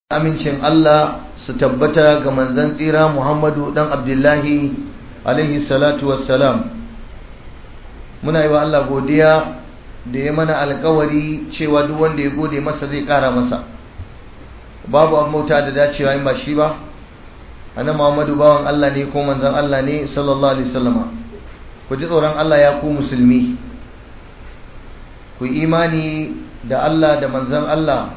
amincin Allah su tabbata ga manzan tsira Muhammadu dan Abdullahi alaihi salatu wassalam muna yi wa Allah godiya da ya mana alkawari cewa duk wanda ya gode masa zai kara masa babu an mota da dacewa in ba shi ba ana Muhammadu bawan Allah ne ko manzan Allah ne sallallahu alaihi wasallama ku ji tsoron Allah ya ku musulmi ku imani da Allah da manzan Allah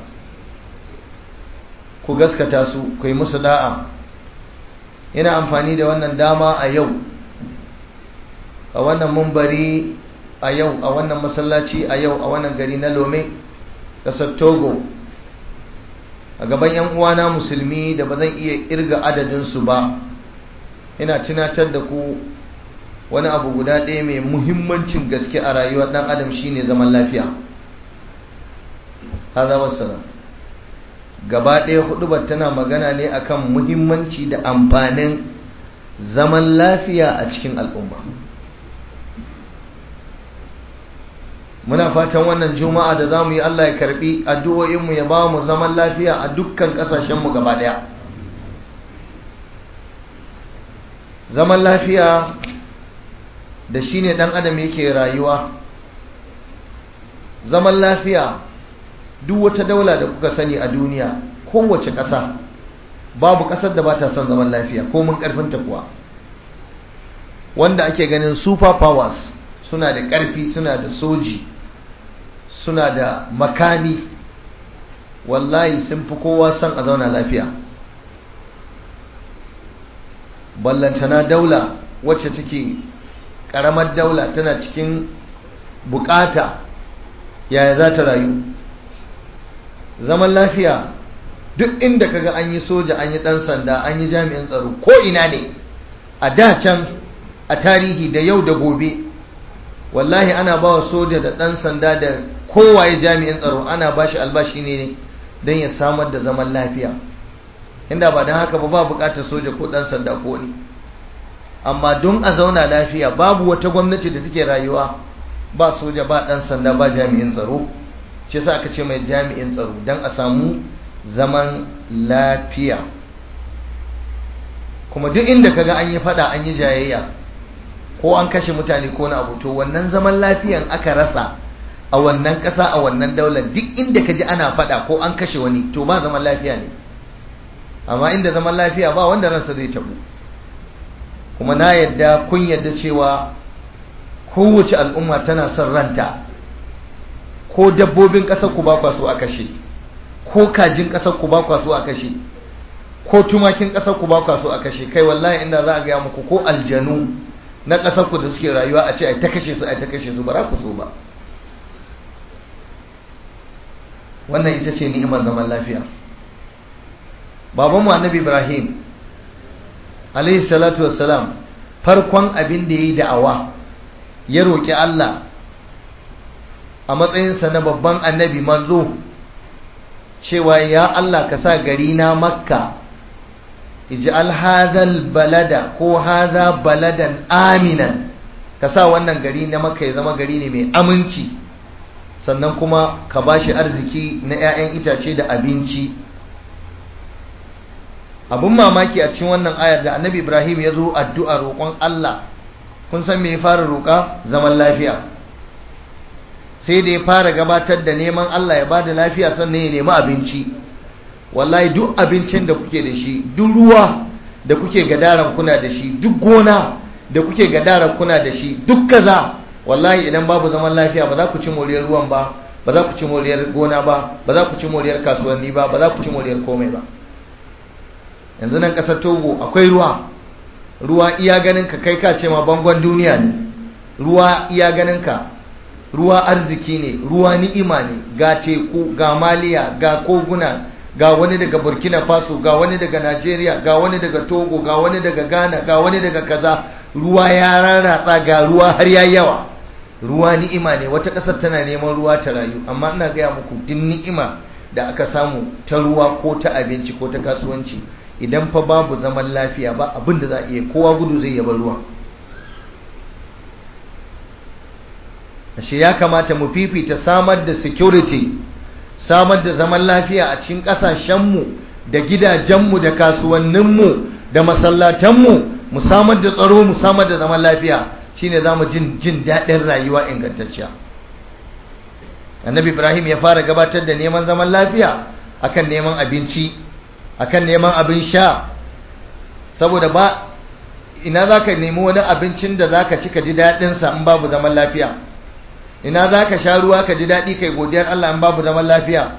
ku gaskata su ku yi musu da'a ina amfani da wannan dama a yau a wannan mumbari a yau a wannan masallaci a yau a wannan gari na lome ƙasar togo a gaban yan uwana musulmi da ba zan iya irga adadinsu ba ina tunatar da ku wani abu guda ɗaya mai muhimmancin gaske a rayuwar ɗan adam shine zaman lafiya haza wassalam gaba ɗaya hudubar tana magana ne akan muhimmanci da amfanin zaman lafiya a cikin al'umma muna fatan wannan juma'a da za mu yi Allah ya karbi addu'o'inmu ya ba mu zaman lafiya a dukkan ƙasashenmu gaba ɗaya zaman lafiya da shi ne ɗan adam yake rayuwa zaman lafiya duk wata daula da kuka sani a duniya kowace ƙasa babu ƙasar da ba ta son zaman lafiya ko mun ƙarfinta kuwa wanda ake ganin super powers suna da ƙarfi suna da soji suna da makami wallahi sun fi kowa son a zauna lafiya ballantana daula wacce take ƙaramar daula tana cikin bukata yaya za ta rayu zaman lafiya duk inda kaga an yi soja an yi dan sanda an yi jami'in tsaro ko ina ne a da can a tarihi da yau da gobe wallahi ana ba wa soja da dan sanda da kowaye jami'in tsaro ana ba shi albashi ne don ya samar da zaman lafiya inda ba don haka ba ba bukatar soja ko dan sanda ko ne amma don a zauna lafiya babu wata gwamnati da take rayuwa ba soja ba dan sanda ba jami'in tsaro shi yasa aka ce mai jami'in tsaro don a samu zaman lafiya kuma duk inda kaga an yi fada an yi jayayya ko an kashe mutane ko na abu to wannan zaman lafiyan aka rasa a wannan ƙasa a wannan daular duk inda ka ji ana fada ko an kashe wani to ba zaman lafiya ne amma inda zaman lafiya ba wanda ransa zai tabu kuma na yadda kun yadda cewa kowace al'umma tana son ranta ko dabbobin ƙasar ku ba kwa so a kashe ko kajin ƙasar ku ba kwa so a kashe ko tumakin ƙasar ku ba kwa so a kashe kai wallahi inda za a gaya muku ko aljanu na ƙasar ku da suke rayuwa a ce ai ta kashe su ai ta kashe su ba za ku so ba wannan ita ce ni'imar zaman lafiya baban mu annabi ibrahim alaihi salatu wassalam farkon abin da yayi da'awa ya roki Allah a matsayinsa na babban annabi manzo cewa ya Allah ka sa gari na makka ij'al hadhal balada ko hadha baladan aminan ka sa wannan gari na makka ya zama gari ne mai aminci sannan kuma ka bashi arziki na 'ya'yan itace da abinci abun mamaki a cikin wannan ayar da annabi ibrahim ya zo addu'a roƙon Allah kun san me ya fara roƙa zaman lafiya sai da ya fara gabatar da neman Allah ya bada lafiya sannan ya nemi abinci wallahi duk abincin da kuke da shi duk ruwa da kuke gadaran kuna da shi duk gona da kuke gadaran kuna da shi duk kaza wallahi idan babu zaman lafiya ba za ku ci moriyar ruwan ba ba za ku ci moriyar gona ba ba za ku ci moriyar kasuwanni ba ba za ku ci moriyar komai ba yanzu nan kasar togo akwai ruwa ruwa iya ganin ka kai ka ce ma bangon duniya ne ruwa iya ganin ka ruwa arziki ne ruwa ni'ima ne ga teku ga maliya ga koguna ga wani daga burkina faso ga wani daga nigeria ga wani daga togo ga wani daga ghana ga wani daga kaza ruwa ya rarratsa ga ruwa har ya yawa ruwa ni'ima ne wata ƙasar tana neman ruwa ta rayu amma ina gaya muku duk ni'ima da aka samu ta ruwa ko ta abinci ko ta kasuwanci idan fa babu zaman lafiya ba abin da za a iya kowa gudu zai yaba ruwa ashe ya kamata mu fifita samar da security samar da zaman lafiya a cikin ƙasashenmu da gidajenmu da kasuwanninmu da masallatanmu mu samar da tsaro mu samar da zaman lafiya shine za mu jin jin daɗin rayuwa ingantacciya annabi ibrahim ya fara gabatar da neman zaman lafiya akan neman abinci akan neman abin sha saboda ba ina za ka nemi wani abincin da za ka ci ka ji daɗinsa in babu zaman lafiya ina za ka sha ruwa ka ji daɗi kai godiyar Allah in babu zaman lafiya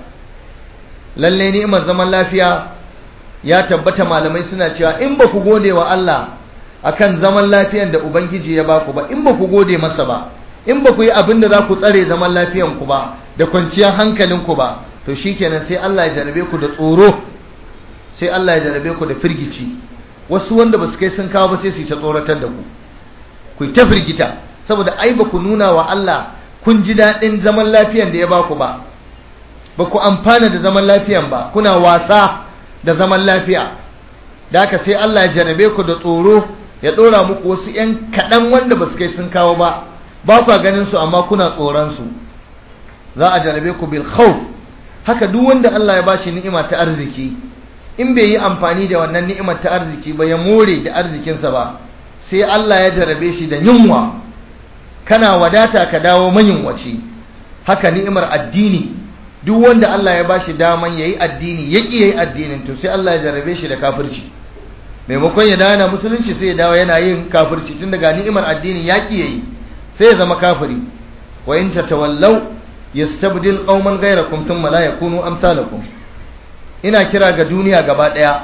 lalle ni'imar zaman lafiya ya tabbata malamai suna cewa in ba ku gode wa Allah akan zaman lafiyan da ubangiji ya baku ba in ba ku gode masa ba in ba ku yi abin da za ku tsare zaman lafiyan ku ba da kwanciyar hankalin ku ba to shikenan sai Allah ya jarabe ku da tsoro sai Allah ya jarabe ku da firgici wasu wanda ba su kai sun kawo ba sai su yi ta tsoratar da ku ku ta firgita saboda ai ba ku nuna wa Allah kun ji daɗin zaman lafiyan da ya baku ba ba ku amfana da zaman lafiyan ba kuna wasa da zaman lafiya da haka sai Allah ya jarabe ku da tsoro ya ɗora muku wasu ‘yan kaɗan wanda ba su kai sun kawo ba ba ku ganin su amma kuna tsoron su za a jarabe ku bil khawf haka duk wanda Allah ya bashi ni'ima ta arziki in bai yi amfani da wannan ni'imar ta arziki ba ya more da arzikinsa ba sai Allah ya jarabe shi da yunwa kana wadata ka dawo mayunwaci haka ni'imar addini duk wanda Allah ya bashi daman yayi addini ya ki yayi addinin to sai Allah ya jarabe shi da kafirci maimakon ya dawo yana musulunci sai ya dawo yana yin kafirci tun daga ni'imar addini ya ki yayi sai ya zama kafiri wa in tatawallaw yastabdil qauman ghayrakum thumma la yakunu amsalakum ina kira ga duniya gaba daya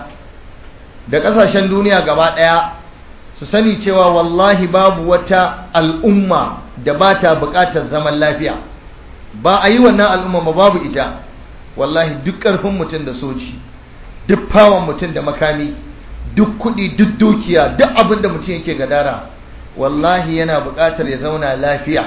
da kasashen duniya gaba daya su sani cewa wallahi babu wata al'umma da ba ta buƙatar zaman lafiya ba a yi wannan al'umma ba babu ita wallahi duk ƙarfin mutum da soci duk fawon mutum da makami duk kuɗi duk dukiya duk abin da mutum yake gadara wallahi yana buƙatar ya zauna lafiya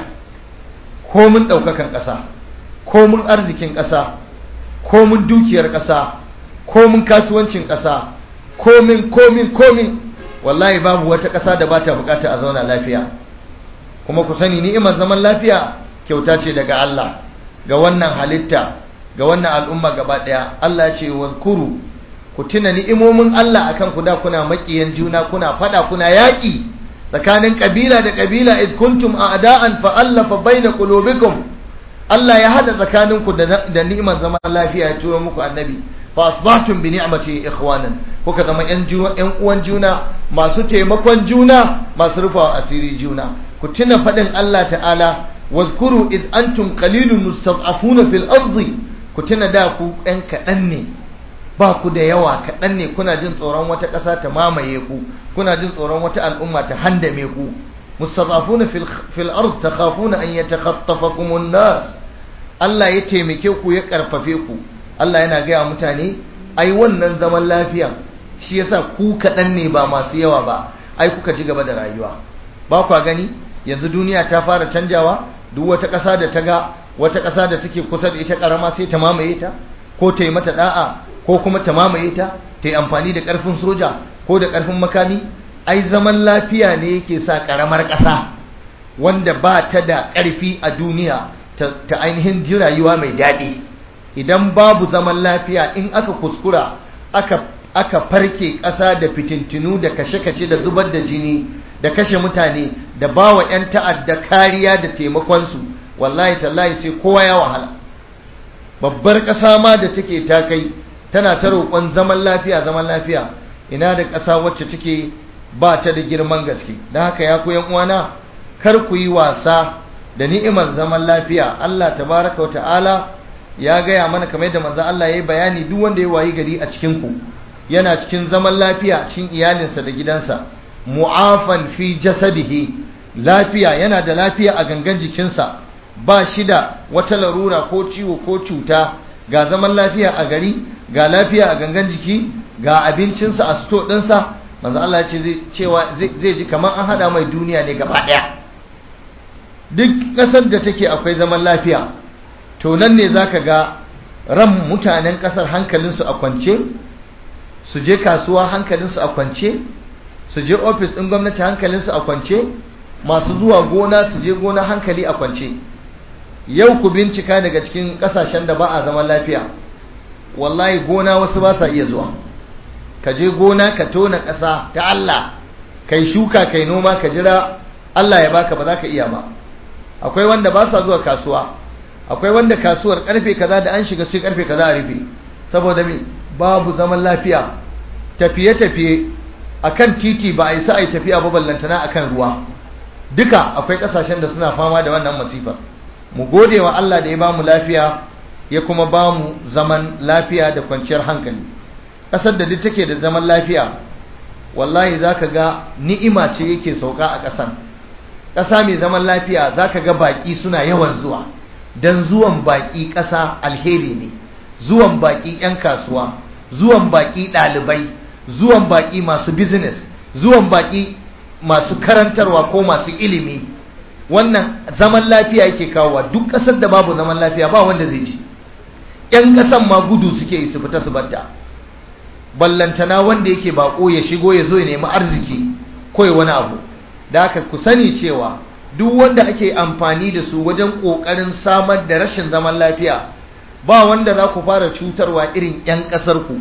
komin ɗaukakan ƙasa komin arzikin ƙasa komin dukiyar ƙasa komin kasuwancin ƙasa komin komin komin wallahi babu wata ƙasa da ba ta buƙata a zauna lafiya kuma ku sani ni'imar zaman lafiya kyauta ce daga Allah ga wannan halitta ga wannan al'umma gaba ɗaya Allah ya ce wadkuru ku tuna ni'imomin Allah akan ku da kuna maƙiyan juna kuna fada kuna yaƙi tsakanin ƙabila da ƙabila id kuntum a'da'an fa allafa baina qulubikum Allah ya hada tsakaninku da ni'imar zaman lafiya ya turo muku annabi fa asbahtum bi ni'mati ikhwanan kuka zama yan yan uwan juna masu taimakon juna masu rufawa asiri juna ku tuna fadin Allah ta'ala wazkuru id antum qalilun mustad'afuna fil ardi ku tuna da ku ɗan kaɗan ne ba ku da yawa kaɗan ne kuna jin tsoron wata ƙasa ta mamaye ku kuna jin tsoron wata al'umma ta handame ku mustad'afuna fil fil ard takhafuna an yatakhattafakum an-nas Allah ya taimake ku ya karfafe ku Allah yana gaya mutane ai wannan zaman lafiya shi yasa ku kaɗan ne ba masu yawa ba ai kuka ji gaba da rayuwa ba kwa gani yanzu duniya ta fara canjawa duk wata ƙasa da ta ga wata ƙasa da take kusa da ita ƙarama sai ta mamaye ta ko ta yi mata da'a ko kuma ta mamaye ta ta yi amfani da ƙarfin soja ko da ƙarfin makami ai zaman lafiya ne yake sa ƙaramar ƙasa wanda ba ta da ƙarfi a duniya ta ainihin ji rayuwa mai daɗi idan babu zaman lafiya in aka kuskura aka aka farke ƙasa da fitintinu da kashe-kashe da zubar da jini da kashe mutane da bawa 'yan ta'adda kariya da taimakonsu wallahi tallahi sai kowa ya wahala babbar ƙasa ma da take ta kai tana ta roƙon zaman lafiya zaman lafiya ina da ƙasa wacce take ba ta da girman gaske don haka ya ku uwana kar ku yi wasa da ni'imar zaman lafiya Allah tabaraka wa ta'ala ya gaya mana kamar yadda manzo Allah ya yi bayani duk wanda ya wayi gari a cikin ku yana cikin zaman lafiya cikin iyalinsa da gidansa mu'afan fi jasadihi lafiya yana da lafiya a gangan jikinsa ba shi da wata larura ko ciwo ko cuta ga zaman lafiya a gari ga lafiya a gangan jiki ga abincinsa a sto ɗinsa manzo Allah ya ce cewa zai ji kamar an hada mai duniya ne gaba ɗaya duk ƙasar da take akwai zaman lafiya to nan ne zaka ga ran mutanen ƙasar hankalinsu a kwance su je kasuwa hankalinsu a kwance su je ofis ɗin gwamnati hankalinsu a kwance masu zuwa gona su je gona hankali a kwance yau ku bincika daga cikin ƙasashen da ba a zaman lafiya wallahi gona wasu ba sa iya zuwa ka je gona ka tona ƙasa ta Allah kai shuka kai noma ka jira Allah ya baka ba za ka iya ba akwai wanda ba sa zuwa kasuwa akwai wanda kasuwar karfe kaza da an shiga sai karfe kaza a rufe saboda me babu zaman lafiya tafiye-tafiye akan titi ba a isa a yi tafiya ba ballantana akan ruwa duka akwai kasashen da suna fama da wannan masifar mu gode wa Allah da ya bamu lafiya ya kuma bamu zaman lafiya da kwanciyar hankali ƙasar da duk take da zaman lafiya wallahi zaka ga ni'ima ce yake sauka a ƙasan ƙasa mai zaman lafiya zaka ga baƙi suna yawan zuwa dan zuwan baƙi ƙasa alheri ne zuwan baƙi 'yan kasuwa zuwan baƙi ɗalibai zuwan baƙi masu business zuwan baƙi masu karantarwa ko masu ilimi wannan zaman lafiya yake kawowa duk ƙasar da babu zaman lafiya ba wanda zai ji 'yan ƙasan ma gudu suke yi su fita su batta ballantana wanda yake bako ya shigo ya zo ya nemi arziki ko ya wani abu da haka ku sani cewa duk wanda ake amfani da su wajen ƙoƙarin samar da rashin zaman lafiya ba wanda za ku fara cutarwa irin 'yan ƙasar ku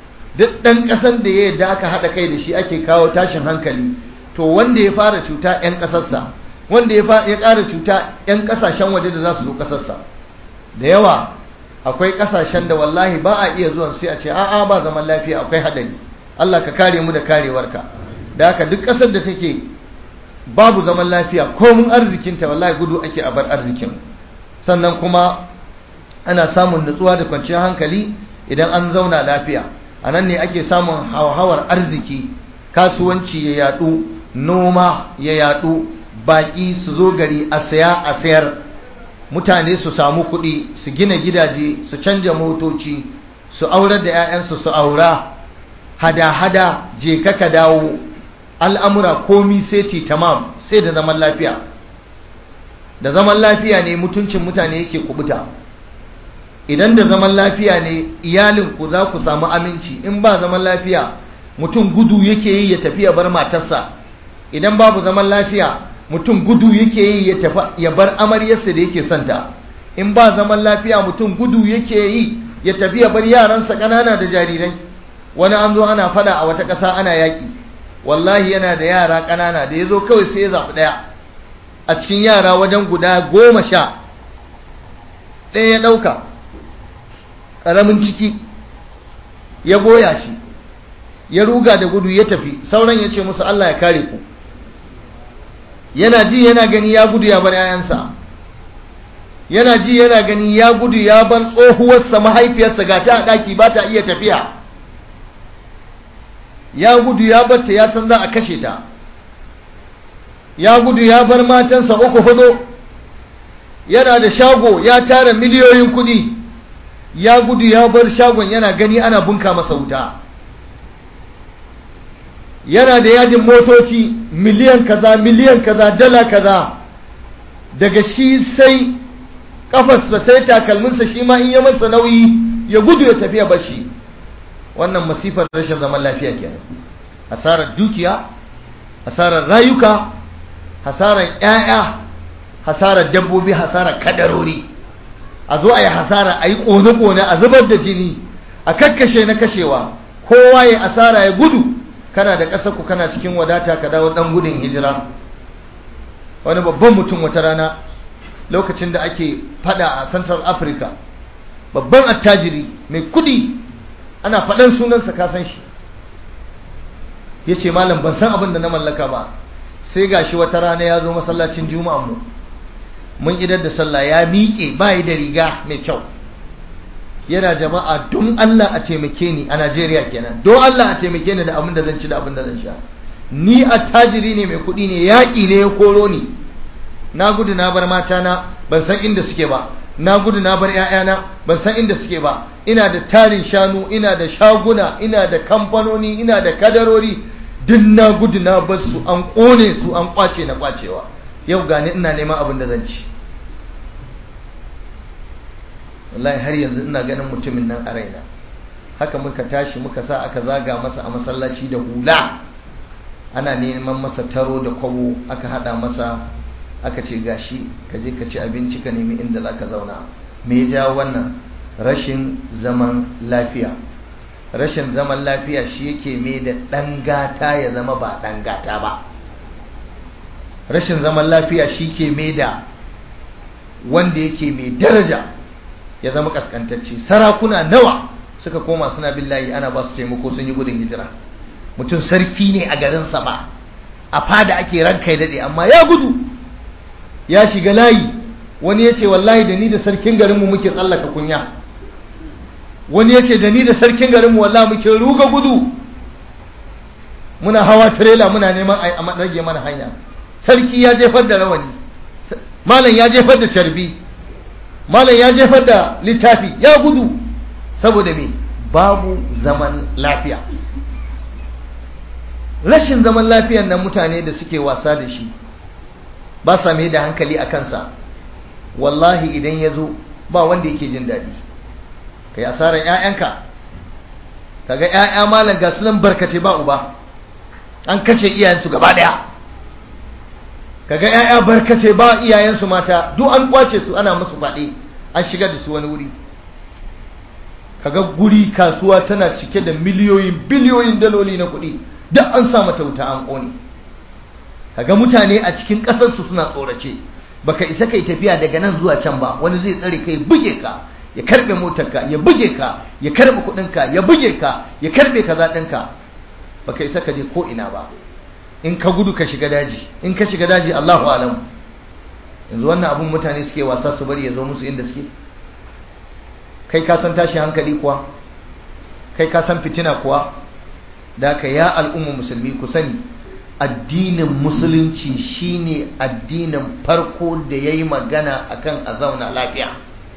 duk ɗan ƙasar da ya yadda aka haɗa kai da shi ake kawo tashin hankali to wanda ya fara cuta 'yan ƙasarsa wanda ya ƙara cuta 'yan ƙasashen waje da za su zo ƙasarsa da yawa akwai ƙasashen da wallahi ba a iya zuwan sai a ce a'a ba zaman lafiya akwai haɗari Allah ka kare mu da karewarka da haka duk ƙasar da take babu zaman lafiya komun arzikinta wallahi gudu ake a bar arzikin sannan kuma ana samun nutsuwa da kwanciyar hankali idan an zauna lafiya a nan ne ake samun hauhawar arziki kasuwanci ya yadu noma ya yadu baƙi su zo gari a saya a sayar mutane su samu kuɗi su gina gidaje su canja motoci su aurar da 'ya'yansu su aura hada-hada je ka dawo al'amura komi sai ti tamam sai da zaman lafiya da zaman lafiya ne mutuncin mutane yake kubuta idan da zaman lafiya ne iyalinku za ku samu aminci in ba zaman lafiya mutum gudu yake yi ya tafi ya bar matarsa idan babu zaman lafiya mutum gudu yake yi ya tafi ya bar amaryarsa da yake santa in ba zaman lafiya mutum gudu yake yi ya tafi ya bar yaransa ƙanana da jarirai wani an zo ana fada a wata ƙasa ana yaƙi wallahi yana da yara ƙanana da ya zo kawai sai ya zaɓi ɗaya a cikin yara wajen guda goma sha ɗaya ya ɗauka ƙaramin ciki ya goya shi ya ruga da gudu ya tafi sauran ya ce musu Allah ya kare ku yana ji yana gani ya gudu ya bar yayansa yana ji yana gani ya gudu ya bar tsohuwarsa mahaifiyarsa ga ta a ɗaki ba ta iya tafiya ya gudu ya batta ya san za a kashe ta ya gudu ya bar matansa uku hudu yana da shago ya tara miliyoyin kudi ya gudu ya bar shagon yana gani ana bunka masa wuta yana da yajin motoci miliyan kaza miliyan kaza dala kaza daga shi sai kafarsa sai takalminsa shi ma in ya masa nauyi ya gudu ya tafiya bashi wannan masifar rashin zaman lafiya kenan hasarar dukiya hasarar rayuka hasarar ƴaƴa hasarar dabbobi hasarar kadarori a zo a yi hasara a yi ƙone-ƙone a zubar da jini a kakkashe na kashewa kowa ya asara ya gudu kana da ƙasar ku kana cikin wadata ka dawo ɗan gudun hijira wani babban mutum wata rana lokacin da ake fada a central africa babban attajiri mai kudi ana faɗan sunansa ka san shi ya ce malam ban san abin da na mallaka ba sai gashi wata rana ya zo masallacin juma'a mu mun idar da sallah ya miƙe bayi da riga mai kyau yana jama'a don Allah a taimake ni a Najeriya kenan don Allah a taimake ni da abin da zan ci da abin da zan sha ni attajiri ne mai kuɗi ne yaƙi ne ya koro ni na gudu na bar matana ban san inda suke ba na gudu na bar ‘ya'yana ban san inda suke ba ina da tarin shanu ina da shaguna ina da kamfanoni ina da kadarori duk na gudu na bar su an ƙone su an ƙwace na ƙwacewa yau gani ina neman abin da zan ci wallahi har yanzu ina ganin mutumin nan a raina haka muka tashi muka sa aka zaga masa a masallaci da hula ana neman masa taro da kwabo aka hada masa aka ce gashi ka je ka ci abinci ka nemi inda za ka zauna me ya jawo wannan rashin zaman lafiya rashin zaman lafiya shi yake mai da ɗan gata ya zama ba ɗan gata ba rashin zaman lafiya shi ke mai da wanda yake mai daraja ya zama kaskantacce sarakuna nawa suka koma suna billahi ana ba su taimako sun yi gudun hijira mutum sarki ne a garinsa ba a fada ake ranka daɗe amma ya gudu ya shiga layi wani ya ce wallahi da ni da sarkin garinmu muke tsallaka kunya wani ya ce da ni da sarkin garinmu wallahi muke ruga gudu muna hawa tirela muna neman a rage mana hanya sarki ya jefar da rawani malam ya jefar da carbi malam ya jefar da littafi ya gudu saboda me babu zaman lafiya rashin zaman lafiyan nan mutane da suke wasa da shi ba sa mai da hankali a kansa wallahi idan ya zo ba wanda yake jin daɗi ka yi asarar 'ya'yanka ka ga 'ya'ya malam ga sunan barkace ba uba an kashe iyayensu gaba ɗaya ka ga 'ya'ya barkace ba iyayensu mata duk an kwace su ana musu faɗi an shiga da su wani wuri kaga guri kasuwa tana cike da miliyoyin biliyoyin daloli na kuɗi duk an sa mata wuta an ƙone kaga mutane a cikin ƙasarsu suna tsorace baka isa kai tafiya daga nan zuwa can ba wani zai tsare kai buge ka ya karbe motarka ya buge ka ya karbe kuɗinka ya buge ka ya karbe kaza ɗinka baka isa ka je ko ina ba in ka gudu ka shiga daji in ka shiga daji Allahu alam yanzu wannan abun mutane suke wasa su bari ya zo musu inda suke kai ka san tashi hankali kuwa kai ka san fitina kuwa da ka ya al'umma musulmi ku sani addinin musulunci shine addinin farko da ya yi magana akan a zauna lafiya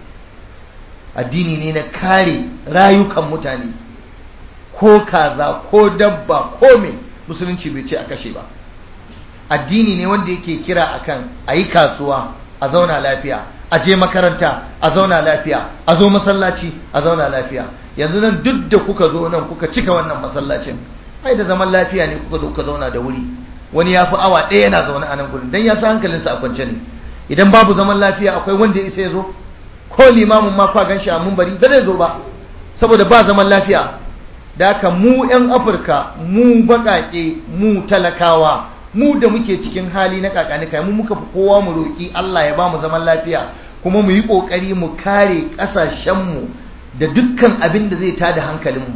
addini ne na kare rayukan mutane ko kaza ko dabba ko me musulunci bai ce a kashe ba addini ne wanda yake kira akan a yi kasuwa a zauna lafiya a je makaranta a zauna lafiya a zo masallaci a zauna lafiya yanzu nan duk da kuka zo nan kuka cika wannan masallacin ai da zaman lafiya ne kuka zo kuka zauna da wuri wani ya fi awa ɗaya yana zaune a nan gurin dan ya san hankalinsa a kwance ne idan babu zaman lafiya akwai wanda ya isa ya zo ko limamin ma kwa ganshi a mumbari ba zai zo ba saboda ba zaman lafiya da haka mu 'yan afirka mu baƙaƙe mu talakawa mu da muke cikin hali na kakanika mu muka fi kowa mu roƙi Allah ya ba mu zaman lafiya kuma mu yi ƙoƙari mu kare ƙasashenmu da dukkan abin da zai tada hankalinmu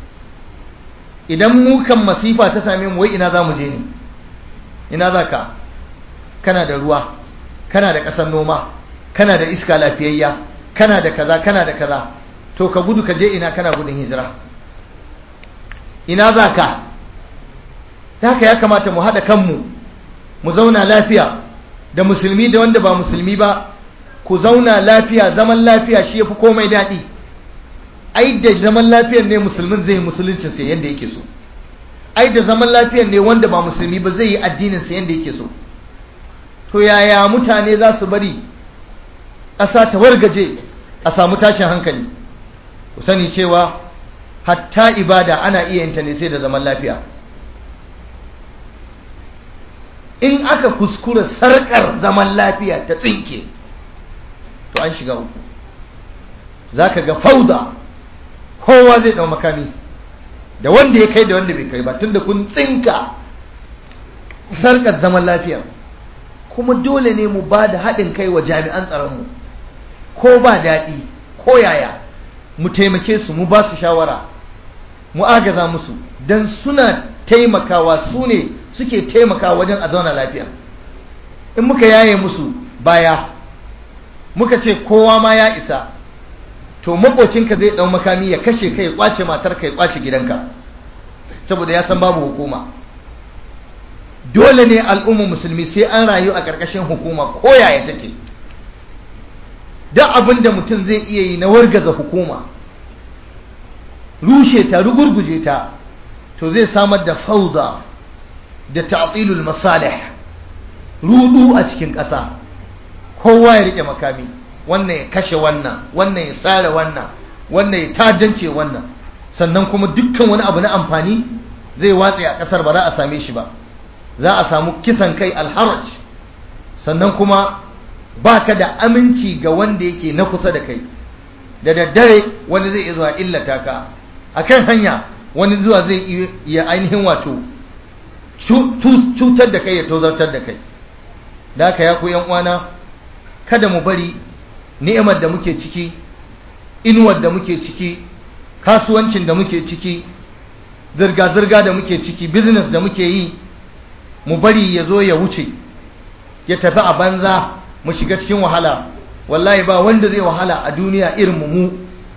idan mu kan masifa ta same mu wai ina za mu je ne ina za ka kana da ruwa kana da ƙasar noma kana da iska lafiyayya kana da kaza kana da kaza to ka gudu ka je ina kana gudun hijira ina za ka ta haka ya kamata mu haɗa kanmu mu zauna lafiya da musulmi da wanda ba musulmi ba ku zauna lafiya zaman lafiya shi ya fi komai daɗi ai da zaman lafiyar ne musulmin zai yi musuluncin sa yadda yake so ai da zaman lafiyar ne wanda ba musulmi ba zai yi addinin sa yadda yake so to yaya mutane za su bari ƙasa ta wargaje a samu tashin hankali ku sani cewa hatta ibada ana iya yin ta ne sai da zaman lafiya in aka kuskura sarkar zaman lafiya ta tsinke to an shiga uku za ka ga fauda kowa zai ɗau makami da wanda ya kai da wanda bai kai ba tunda kun tsinka sarkar zaman lafiya kuma dole ne mu ba da haɗin kai wa jami'an tsaronmu ko ba daɗi ko yaya mu taimake su mu ba su shawara mu agaza musu don suna taimakawa su ne suke taimakawa wajen a zauna lafiya in muka yaye musu baya muka ce kowa ma ya isa to makocinka zai ɗau makami ya kashe kai kwace matarka ya kwace gidanka saboda ya san babu hukuma dole ne al'ummar musulmi sai an rayu a ƙarƙashin hukuma ko yaya take duk abin da mutum zai iya yi na wargaza hukuma rushe ta rugurguje ta to zai samar da fauda da ta'tilul masalih rudu a cikin ƙasa kowa ya rike makami wannan ya kashe wannan wannan ya tsara wannan wannan ya tadance wannan sannan kuma dukkan wani abu na amfani zai watse a ƙasar ba za a same shi ba za a samu kisan kai alharaj sannan kuma ba ka da aminci ga wanda yake na kusa da kai da daddare wani zai zuwa illata ka akan hanya wani zuwa zai iya ainihin wato cutar da kai ya tozartar da kai da haka ya ku yan uwana kada mu bari ni'imar da muke ciki inuwar da muke ciki kasuwancin da muke ciki zirga-zirga da muke ciki business da muke yi mu bari ya zo ya wuce ya tafi a banza mu shiga cikin wahala wallahi ba wanda zai wahala a duniya irin mu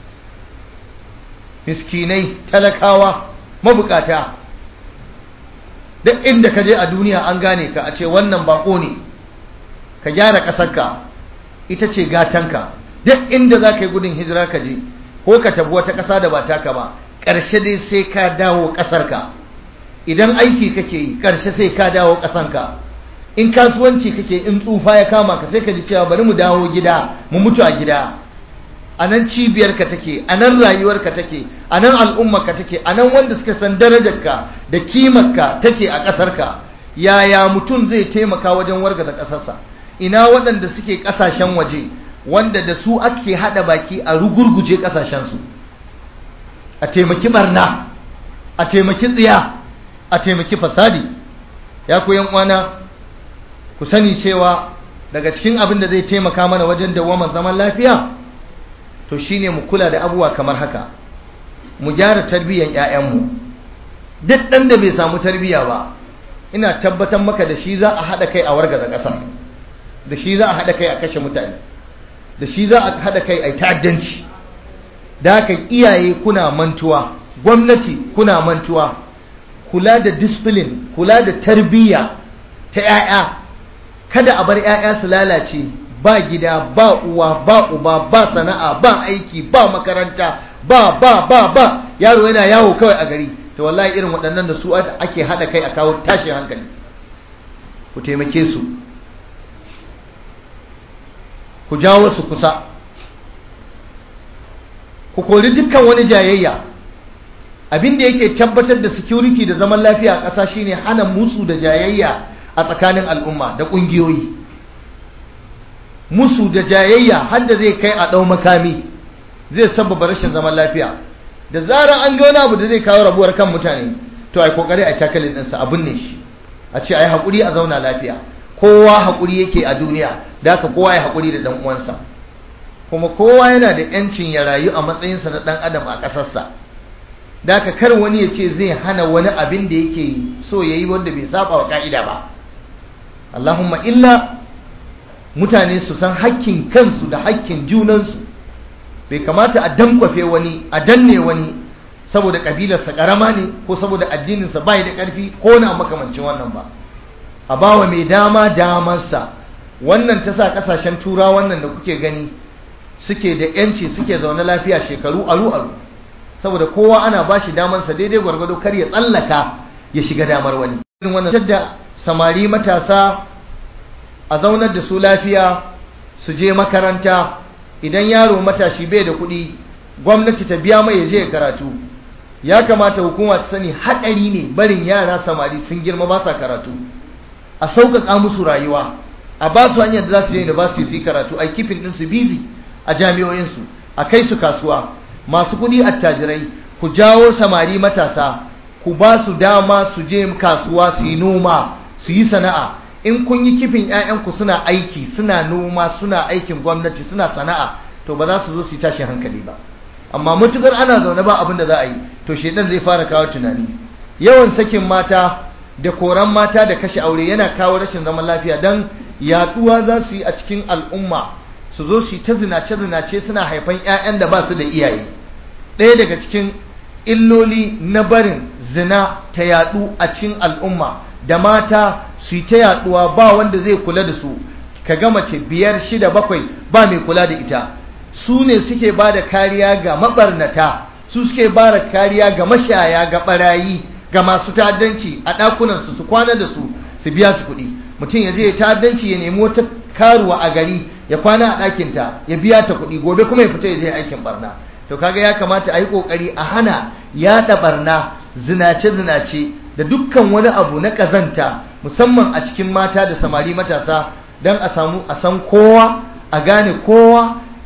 miskinai talakawa mabukata duk inda ka je a duniya an gane ka a ce wannan bako ne ka gyara ƙasarka ita ce gatanka duk inda za ka yi gudun hijira ka je ko ka tabi wata ƙasa da ba taka ba ƙarshe dai sai ka dawo ƙasarka idan aiki kake yi ƙarshe sai ka dawo ƙasanka in kasuwanci kake in tsufa ya kama ka sai ka ji cewa bari mu dawo gida mu mutu a gida a nan cibiyarka take a nan rayuwarka take a nan al'ummarka take a nan wanda suka san darajarka da kimarka take a ƙasarka yaya mutum zai taimaka wajen wargaza ƙasarsa ina waɗanda suke ƙasashen waje wanda da su ake haɗa baki a rugurguje ƙasashensu a taimaki barna a taimaki tsiya a taimaki fasadi ya ku uwana ku sani cewa daga cikin abin da zai taimaka mana wajen dawamar zaman lafiya to shine mu kula da abubuwa kamar haka mu gyara tarbiyyar 'ya'yanmu duk ɗan da bai samu tarbiyya ba ina tabbatar maka da shi za a haɗa kai a wargaza ƙasa da shi za a haɗa kai a kashe mutane da shi za a haɗa kai a ta'addanci da haka iyaye kuna mantuwa gwamnati kuna mantuwa kula da discipline kula da tarbiyya ta 'ya'ya kada a bar 'ya'ya su lalace ba gida ba uwa ba uba ba sana'a ba aiki ba makaranta ba ba ba ba yaro yana yawo kawai a gari to wallahi irin waɗannan da su ake haɗa kai a kawo tashin hankali ku taimake su ku jawo su kusa ku kori dukkan wani jayayya abin da yake tabbatar da security da zaman lafiya a ƙasa shine hana musu da jayayya a tsakanin al'umma da ƙungiyoyi musu da jayayya har da zai kai a ɗau makami zai sababa rashin zaman lafiya da zarar an ga wani abu da zai kawo rabuwar kan mutane to ai kokari a takalin ɗinsa abin ne shi a ce ai haƙuri a zauna lafiya kowa haƙuri yake a duniya da haka kowa ya haƙuri da ɗan uwansa kuma kowa yana da ‘yancin ya rayu a matsayinsa na ɗan adam a ƙasarsa da haka kar wani ya ce zai hana wani abin da yake so ya yi wanda bai saba wa ƙa'ida ba Allahumma illa mutane su san hakkin kansu da hakkin junansu bai kamata a dankwafe wani a danne wani saboda ƙabilarsa ƙarama ne ko saboda addininsa bai da ƙarfi ko na makamancin wannan ba a bawa mai dama damarsa wannan ta sa ƙasashen tura wannan da kuke gani suke da yanci suke zaune lafiya shekaru aru aru saboda kowa ana ba shi damarsa daidai gwargwado kar ya tsallaka ya shiga damar wani irin wannan da samari matasa a zaunar da su lafiya su je makaranta idan yaro matashi bai da kuɗi gwamnati ta biya mai ya je karatu ya kamata hukuma ta sani haɗari ne barin yara samari sun girma ba sa karatu a sauƙaƙa musu rayuwa a ba su hanyar da za su je university su yi karatu a kifin ɗinsu busy a jami'o'insu a kai su kasuwa masu kuɗi attajirai ku jawo samari matasa ku ba su dama su je kasuwa su yi noma su yi sana'a in kun yi kifin 'ya'yanku suna aiki suna noma suna aikin gwamnati suna sana'a to ba za su zo su yi tashin hankali ba amma matukar ana zaune ba abin da za a yi to shedan zai fara kawo tunani yawan sakin mata da koran mata da kashe aure yana kawo rashin zaman lafiya don yaduwa za su yi a cikin al'umma su zo su ta zinace-zinace suna haifan 'ya'yan da ba su da iyaye ɗaya daga cikin illoli na barin zina ta yadu a cikin al'umma da mata su yi ta yaduwa ba wanda zai kula da su ka ga mace biyar shida bakwai ba mai kula da ita su ne suke ba da kariya ga mabarnata su suke ba da kariya ga mashaya ga barayi ga masu ta'addanci a ɗakunansu su kwana da su su biya su kuɗi mutum ya je ya ta'addanci ya nemi wata karuwa a gari ya kwana a ɗakinta ya biya ta kuɗi gobe kuma ya fita ya je aikin barna to kaga ya kamata a yi ƙoƙari a hana yaɗa barna zinace-zinace da dukkan wani abu na ƙazanta musamman a cikin mata da samari matasa don a samu a san kowa a gane kowa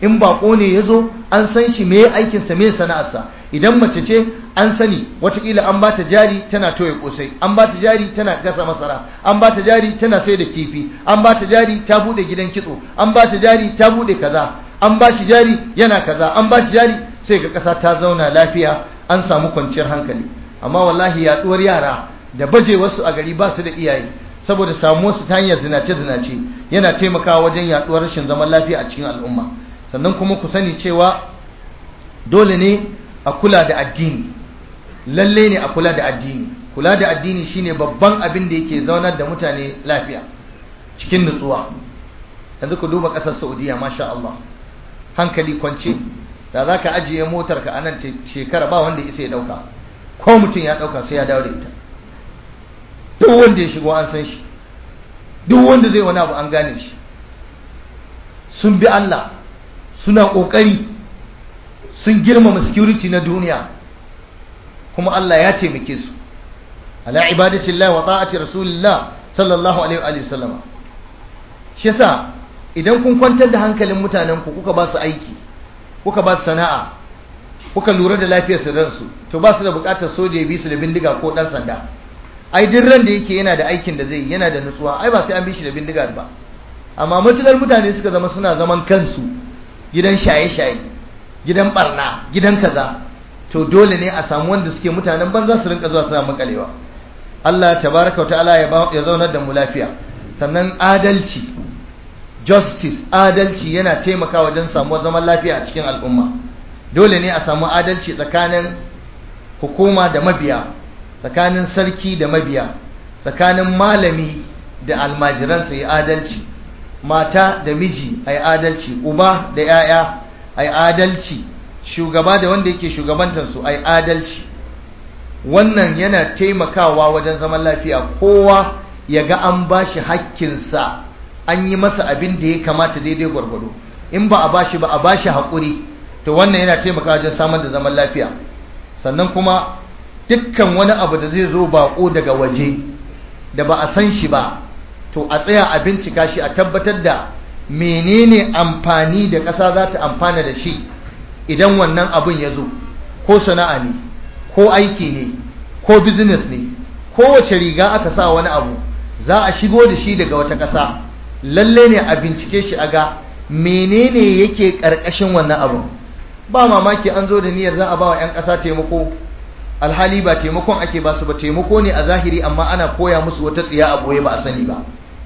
in bako ne ya zo an san shi me aikinsa me sana'arsa idan mace ce an sani watakila an bata jari tana toye kosai an bata jari tana gasa masara an bata jari tana sai da kifi an bata jari ta bude gidan kitso an bata jari ta bude kaza an bashi jari yana kaza an bashi jari sai ga kasa ta zauna lafiya an samu kwanciyar hankali amma wallahi yaduwar yara da baje wasu a gari ba su da iyaye saboda samuwar su ta hanyar zinace zinace yana taimakawa wajen yaduwar rashin zaman lafiya a cikin al'umma sannan kuma ku sani cewa dole ne a kula da addini lalle ne a kula da addini kula da addini shine babban abin da yake zaunar da mutane lafiya cikin nutsuwa yanzu ku duba kasar saudiya masha Allah hankali kwance da za ka ajiye motar ka anan shekara ba wanda isa ya dauka ko mutum ya dauka sai ya dawo da ita duk wanda ya shigo an san shi duk wanda zai wani abu an gane shi sun bi Allah suna kokari sun girmama security na duniya kuma Allah ya taimake su ala ibadatillah wa ta'ati rasulillah sallallahu alaihi wa sallama shi yasa idan kun kwantar da hankalin mutanen ku kuka ba su aiki kuka ba su sana'a kuka lura da lafiyar su ransu to ba su da bukatar soja ya bi su da bindiga ko dan sanda ai duk ran da yake yana da aikin da zai yana da nutsuwa ai ba sai an bi shi da bindiga ba amma mutunar mutane suka zama suna zaman kansu gidan shaye-shaye gidan barna gidan kaza to dole ne a samu wanda suke mutanen banza su rinka zuwa suna makalewa Allah tabaraka wa ta'ala ya zaunar da mu lafiya sannan adalci justice adalci yana taimakawa wajen samuwar zaman lafiya a cikin al'umma dole ne a samu adalci tsakanin hukuma da mabiya tsakanin sarki da mabiya tsakanin malami da almajiransa ya adalci mata da miji a adalci uba da 'ya'ya a adalci shugaba da wanda yake shugabantarsu a adalci wannan yana taimakawa wajen zaman lafiya kowa ya ga an ba shi hakkinsa an yi masa abin da ya kamata daidai gwargwado in ba a ba shi ba a ba shi haƙuri to wannan yana taimakawa wajen samar da zaman lafiya sannan kuma dukkan wani abu da zai zo baƙo daga waje da ba a san shi ba to a tsaya a bincika shi a tabbatar da menene amfani da ƙasa za ta amfana da shi idan wannan abin ya zo ko sana'a ne ko aiki ne ko business ne kowace riga aka sa wani abu za a shigo da shi daga wata ƙasa lalle ne a bincike shi a ga menene yake ƙarƙashin wannan abu ba mamaki an zo da niyyar za a ba wa 'yan ƙasa taimako alhali ba taimakon ake ba su ba taimako ne a zahiri amma ana koya musu wata tsiya a ɓoye ba a sani ba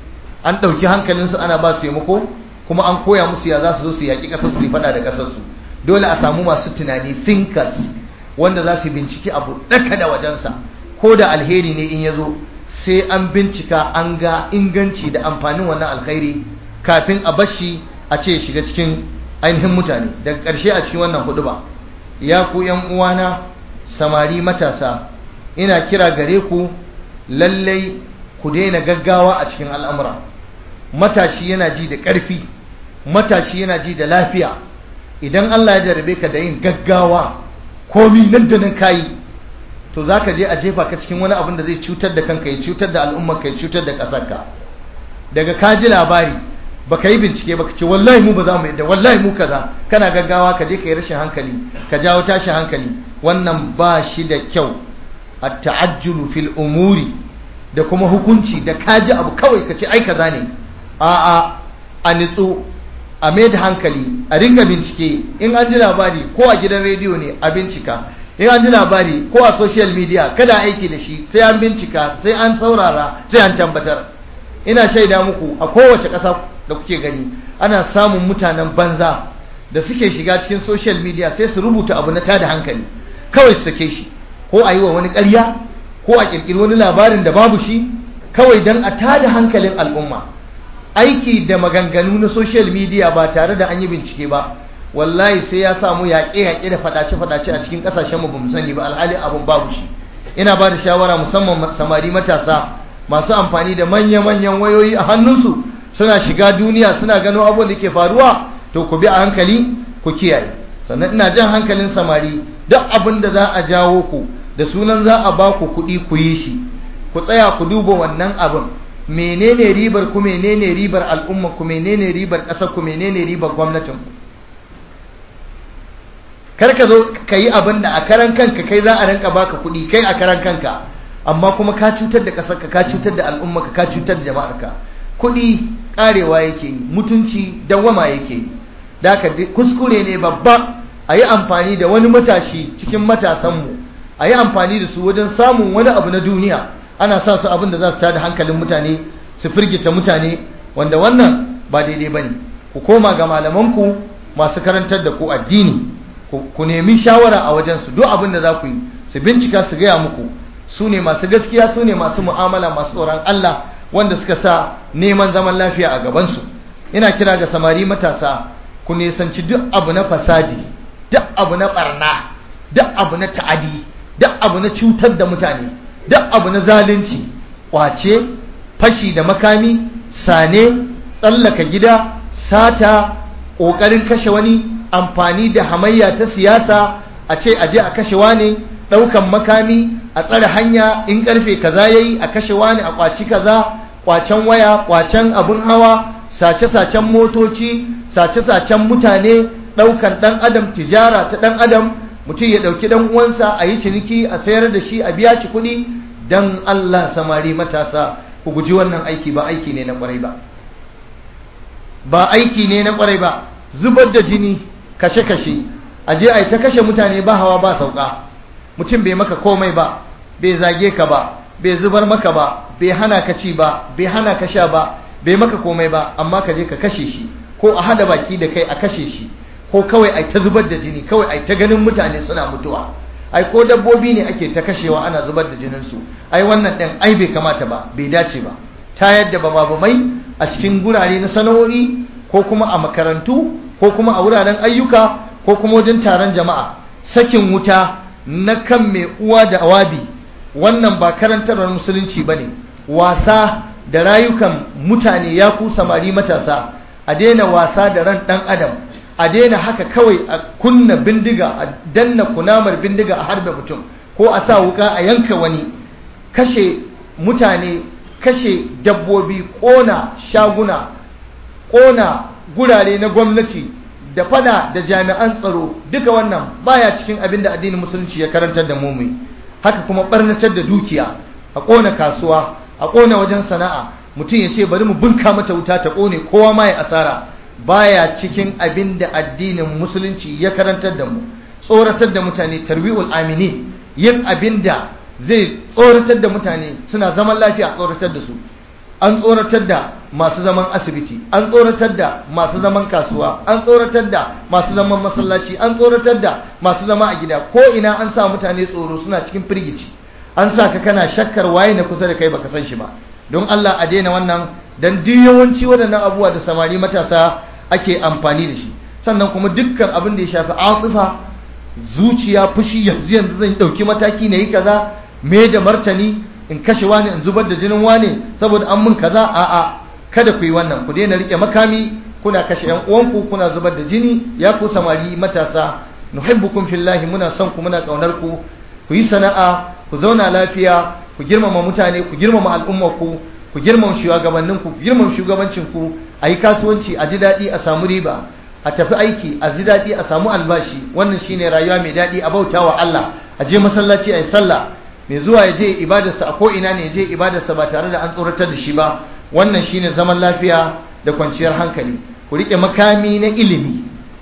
an ɗauki hankalinsu ana ba su taimako kuma an koya musu ya za su zo su yaƙi ƙasar su faɗa da ƙasarsu dole a samu masu tunani thinkers wanda za su binciki abu ɗaka da wajensa ko da alheri ne in ya zo sai an bincika an ga inganci da amfanin wannan alkhairi kafin a bashi a ce shiga cikin ainihin mutane daga ƙarshe a cikin wannan hudu ba ya ku yan uwana samari matasa ina kira gare ku lallai ku daina gaggawa a cikin al'amura matashi yana ji da ƙarfi matashi yana ji da lafiya idan Allah ya jarabe ka da yin gaggawa komi nan da nan kayi to za ka je a jefa ka cikin wani abin da zai cutar da kanka ya cutar da al'ummar ka ya cutar da ƙasarka daga ka ji labari baka yi bincike baka ce wallahi mu ba za mu yadda wallahi mu kaza kana gaggawa ka je ka yi rashin hankali ka jawo tashin hankali wannan ba shi da kyau at-ta'ajjulu fil umuri da kuma hukunci da kaji abu kawai ka ce ai kaza ne a'a a nitsu a mai da hankali a ringa bincike in an ji labari ko a gidan rediyo ne a bincika in an ji labari ko a social media kada aiki da shi sai an bincika sai an saurara sai an tabbatar ina shaida muku a kowace ƙasa da kuke gani ana samun mutanen banza da suke shiga cikin social media sai su rubuta abu na tada hankali kawai su sake shi ko a yi wa wani ƙarya ko a ƙirƙiri wani labarin da babu shi kawai don a tada hankalin al'umma aiki da maganganu na social media ba tare da an yi bincike ba wallahi sai ya samu yaƙe-yaƙe da faɗace-faɗace a cikin ƙasashen mu bamu sani ba alhali abun babu shi ina ba da shawara musamman samari matasa masu amfani da manya-manyan wayoyi a hannunsu suna shiga duniya suna gano abubuwan da ke faruwa to ku bi a hankali ku kiyaye sannan ina jan hankalin samari duk abin da za a jawo ku da sunan za a ba ku kuɗi ku yi shi ku tsaya ku duba wannan abin menene ribar ku menene ribar al'umma ku menene ribar ƙasar ku menene ribar gwamnatin ku kar ka zo ka yi abin da a karan kanka kai za a rinka baka kuɗi kai a karan kanka amma kuma ka cutar da ƙasarka ka cutar da al'ummarka ka cutar da jama'arka kuɗi ƙarewa yake yi mutunci dawwama yake yi da haka kuskure ne babba a yi amfani da wani matashi cikin matasanmu a yi amfani da su wajen samun wani abu na duniya ana sa su abin da za su tada hankalin mutane su firgita mutane wanda wannan ba daidai ba ne ku koma ga malamanku masu karantar da ku addini ku nemi shawara a wajensu duk abin da za ku yi su bincika su gaya muku su ne masu gaskiya su ne masu mu'amala masu tsoron Allah wanda suka sa neman zaman lafiya a gabansu ina kira ga samari matasa ku nisanci duk abu na fasadi duk abu na barna duk abu na ta'adi duk abu na cutar da mutane duk abu na zalunci kwace fashi da makami sane tsallaka gida sata ƙoƙarin kashe wani amfani da hamayya ta siyasa a ce aje a kashe wani ɗaukan makami a tsare hanya in ƙarfe kaza yayi a kashe wani a kwaci kaza kwacen waya kwacen abun hawa sace-sacen motoci sace-sacen mutane ɗaukan ɗan adam tijara ta ɗan adam mutum ya ɗauki ɗan uwansa a yi ciniki a sayar da shi a biya shi kuɗi don Allah samari matasa ku guji wannan aiki ba aiki ne na ƙwarai ba ba aiki ne na ƙwarai ba zubar da jini kashe-kashe a je a yi ta kashe mutane ba hawa ba sauka mutum bai maka komai ba bai zage ka ba bai zubar maka ba bai hana ka ci ba bai hana ka sha ba bai maka komai ba amma ka je ka kashe shi ko a hada baki da kai a kashe shi ko kawai ai ta zubar da jini kawai ai ta ganin mutane suna mutuwa ai ko dabbobi ne ake ta kashewa ana zubar da jinin su ai wannan ɗin ai bai kamata ba bai dace ba ta yadda ba mai a cikin gurare na sana'o'i ko kuma a makarantu ko kuma a wuraren ayyuka ko kuma wajen taron jama'a sakin wuta na kan mai uwa da awabi wannan ba karantarwar musulunci ba ne wasa da rayukan mutane ya ku samari matasa a daina wasa da ran ɗan adam a daina haka kawai a kunna bindiga a danna kunamar bindiga a harbe mutum ko a sa wuka a yanka wani kashe mutane kashe dabbobi ƙona shaguna ƙona gurare na gwamnati da fada da jami'an tsaro duka wannan baya cikin abin da addinin musulunci ya karantar da mu haka kuma barnatar da dukiya a ƙona kasuwa a ƙona wajen sana'a mutum ya ce bari mu bunka mata wuta ta ƙone kowa ma ya asara baya cikin abin da addinin musulunci ya karantar da mu tsoratar da mutane tarbi'ul amini yin abin da zai tsoratar da mutane suna zaman lafiya tsoratar da su an tsoratar da masu zaman asibiti an tsoratar da masu zaman kasuwa an tsoratar da masu zaman masallaci an tsoratar da masu zama a gida ko ina an sa mutane tsoro suna cikin firgici an sa ka kana shakkar waye na kusa da kai baka san shi ba don Allah a daina wannan dan duk yawanci waɗannan abubuwa da samari matasa ake amfani da shi sannan kuma dukkan abin da ya shafi atifa zuciya fushi yanzu yanzu zan dauki mataki na yi kaza me da martani in kashe wani in zubar da jinin wani saboda an mun kaza a'a kada ku yi wannan ku daina rike makami kuna kashe yan uwanku kuna zubar da jini ya ku samari matasa nuhibbukum fillahi muna son ku muna kaunar ku ku yi sana'a ku zauna lafiya ku girmama mutane ku girmama al'ummar ku ku girmama shugabannin ku girmama shugabancin ku a yi kasuwanci a ji daɗi a samu riba a tafi aiki a ji daɗi a samu albashi wannan shine rayuwa mai daɗi a bautawa Allah a je masallaci a yi sallah mai zuwa ya je ibadarsa a ko'ina ne ya je ibadarsa ba tare da an tsoratar da shi ba wannan shine zaman lafiya da kwanciyar hankali ku riƙe makami na ilimi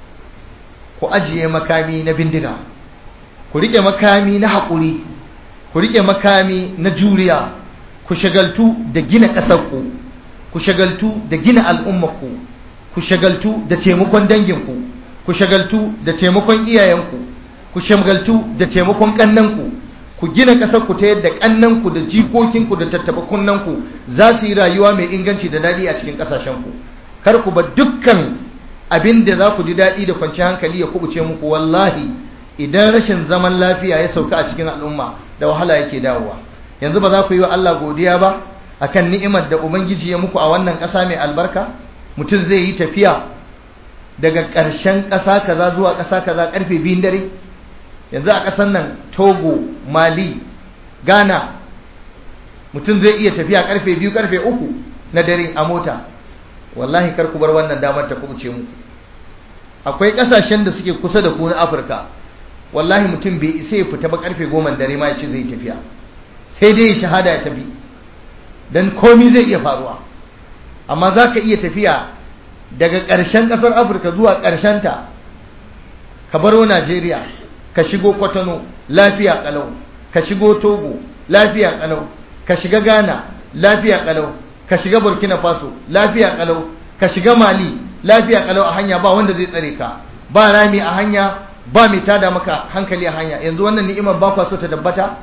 ku ajiye makami na bindiga ku riƙe makami na haƙuri ku riƙe makami na juriya ku shagaltu da gina ƙasarku ku shagaltu da gina al'ummarku ku shagaltu da taimakon danginku ku shagaltu da taimakon iyayenku ku shagaltu da taimakon ƙannanku ku gina ƙasar ku ta yadda ƙannanku da jikokinku da tattaba kunnanku za su yi rayuwa mai inganci da daɗi a cikin ƙasashenku kar ku ba dukkan abin da za ku ji daɗi da kwanci hankali ya kubuce muku wallahi idan rashin zaman lafiya ya sauka a cikin al'umma da wahala yake dawowa yanzu ba za ku yi wa Allah godiya ba akan ni'imar da ubangiji ya muku a wannan ƙasa mai albarka mutum zai yi tafiya daga ƙarshen ƙasa kaza zuwa ƙasa kaza ƙarfe biyun dare yanzu a ƙasar nan togo mali ghana mutum zai iya tafiya karfe biyu karfe uku na dare a mota wallahi kar ku bar wannan damar ta kubuce muku akwai ƙasashen da suke kusa da ku na afirka wallahi mutum bai isa ya fita ba karfe goma dare ma ya ce zai tafiya sai dai ya shahada ya tafi dan komi zai iya faruwa amma za ka iya tafiya daga ƙarshen ƙasar afirka zuwa ta ka baro najeriya ka shigo kwatano lafiya ƙalau ka shigo togo lafiya ƙalau ka shiga ghana lafiya ƙalau ka shiga burkina faso lafiya ƙalau ka shiga mali lafiya ƙalau a hanya ba wanda zai tsare ka ba rami a hanya ba mai tada maka hankali a hanya yanzu wannan ni'imar ba kwa so ta tabbata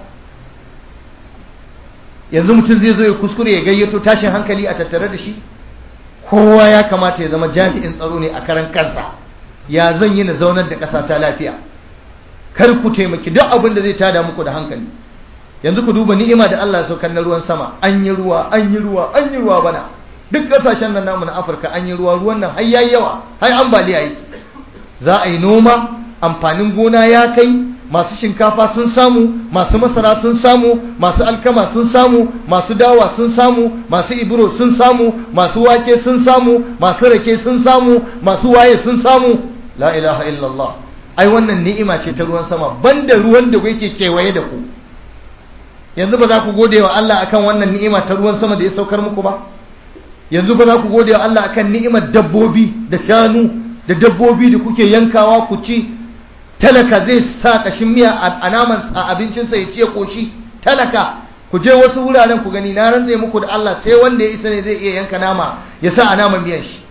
yanzu mutum zai zo ya kuskure ya gayyato tashin hankali a tattare da shi kowa ya kamata ya zama jami'in tsaro ne a karan kansa ya zan yi na zaunar da ƙasa ta lafiya kar ku taimaki duk abin da zai tada muku da hankali yanzu ku duba ni'ima da Allah ya saukar na ruwan sama an yi ruwa an yi ruwa an yi ruwa bana duk ƙasashen nan namu na Afirka an yi ruwa ruwan nan har yayi yawa har ambaliya yake za a yi noma amfanin gona ya kai masu shinkafa sun samu masu masara sun samu masu alkama sun samu masu dawa sun samu masu ibro sun samu masu wake sun samu masu rake sun samu masu waye sun samu la ilaha illallah ai wannan ni'ima ce ta ruwan sama banda ruwan da yake kewaye da ku yanzu ba za ku gode wa Allah akan wannan ni'ima ta ruwan sama da ya saukar muku ba yanzu ba za ku gode wa Allah akan ni'imar dabbobi da shanu da dabbobi da kuke yankawa ku ci talaka zai sa kashin miya a naman a abincinsa ya ciye koshi talaka ku je wasu wuraren ku gani na rantse muku da Allah sai wanda ya isa ne zai iya yanka nama ya sa a naman miyan shi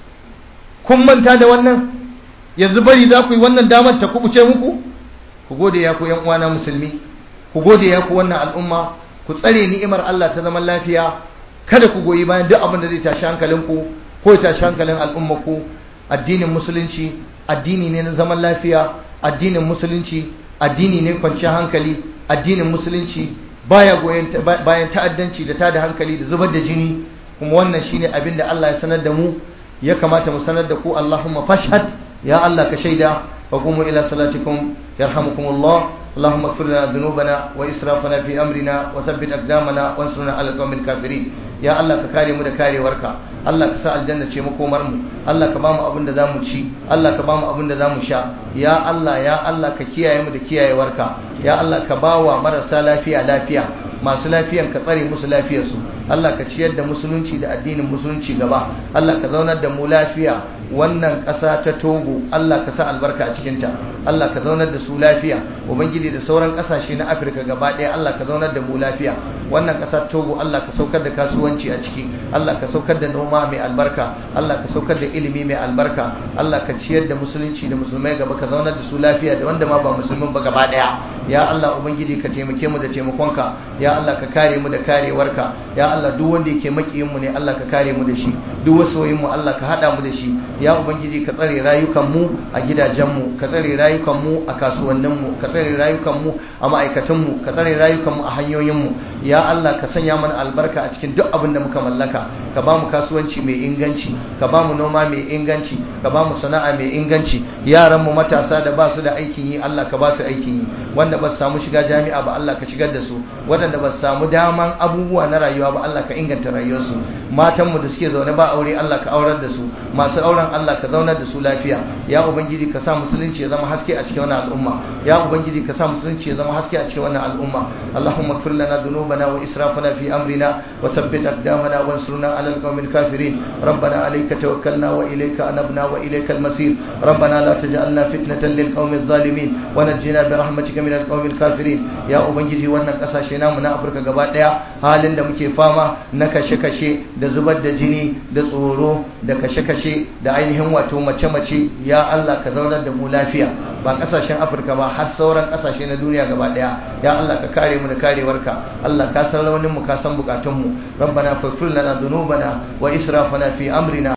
kun manta da wannan yanzu bari za ku yi wannan damar ta kubuce muku ku gode ya ku yan uwana musulmi ku gode ya ku wannan al'umma ku tsare ni'imar Allah ta zaman lafiya kada ku goyi bayan duk abin da zai tashi hankalinku ko ya tashi hankalin al'ummarku addinin musulunci addini ne na zaman lafiya addinin musulunci addini ne kwanciyar hankali addinin musulunci baya goyen bayan ta'addanci da tada hankali da zubar da jini kuma wannan shine abin da Allah ya sanar da mu ya kamata mu sanar da ku Allahumma fashhad ya Allah ka shaida wa qumu ila salatikum yarhamukumullah اللهم اغفر لنا ذنوبنا واسرافنا في امرنا وثبت اقدامنا وانصرنا على القوم الكافرين ya Allah ka kare mu da karewarka Allah ka sa aljanna ce makomar mu Allah ka bamu abin da zamu ci Allah ka bamu abin da zamu sha ya Allah ya Allah ka kiyaye mu da kiyayewarka ya Allah ka bawa marasa lafiya lafiya masu lafiyan ka tsare musu lafiyarsu Allah ka ciyar da musulunci da addinin musulunci gaba Allah ka zaunar da mu lafiya wannan ƙasa ta Togo Allah ka sa albarka a cikinta Allah ka zaunar da su lafiya ubangiji da sauran ƙasashe na Afirka gaba ɗaya Allah ka zaunar da mu lafiya wannan ƙasa Togo Allah ka saukar da kasuwanci a ciki Allah ka saukar da noma mai albarka Allah ka saukar da ilimi mai albarka Allah ka ciyar da musulunci da musulmai gaba ka zaunar da su lafiya da wanda ma ba musulmin ba gaba ɗaya ya Allah ubangiji ka taimake mu da taimakonka ya Allah ka kare mu da karewarka ya Allah duk wanda yake makiyin mu ne Allah ka kare mu da shi duk wasoyin mu Allah ka hada mu da shi ya ubangiji ka tsare rayukan mu a gidajen mu ka tsare rayukan mu a kasuwannin mu ka tsare rayukan mu a ma'aikatan mu ka tsare rayukan mu a hanyoyin mu ya Allah ka sanya mana albarka a cikin duk abin da muka mallaka ka ba mu kasuwanci mai inganci ka ba mu noma mai inganci ka ba mu sana'a mai inganci yaran mu matasa da ba su da aikin yi Allah ka ba su aikin yi wanda ba su samu shiga jami'a ba Allah ka shigar da su waɗanda ba su samu daman abubuwa na rayuwa ba Allah ka inganta rayuwarsu matan mu da suke zaune ba aure Allah ka aurar da su masu auren Allah ka zaunar da su lafiya ya ubangiji ka sa musulunci ya zama haske a cikin wannan al'umma ya ubangiji ka sa musulunci ya zama haske a cikin wannan al'umma Allahumma ighfir lana dhunubana wa israfana fi amrina wa thabbit aqdamana wansurna 'ala al-qawmil kafirin ربنا عليك توكلنا وإليك أنبنا وإليك المصير ربنا لا تجعلنا فتنة للقوم الظالمين ونجنا برحمتك من القوم الكافرين يا أبنجي وانا قساشنا من أفريقيا قبات halin da muke fama na kashe-kashe da zubar da jini da tsoro da kashe-kashe da ainihin wato mace-mace ya Allah ka zaunar da mu lafiya ba kasashen Afirka ba har sauran kasashe na duniya gaba daya ya Allah ka kare mu da karewarka Allah ka san raunin mu ka san bukatun mu rabbana faghfir lana dhunubana wa israfana fi amrina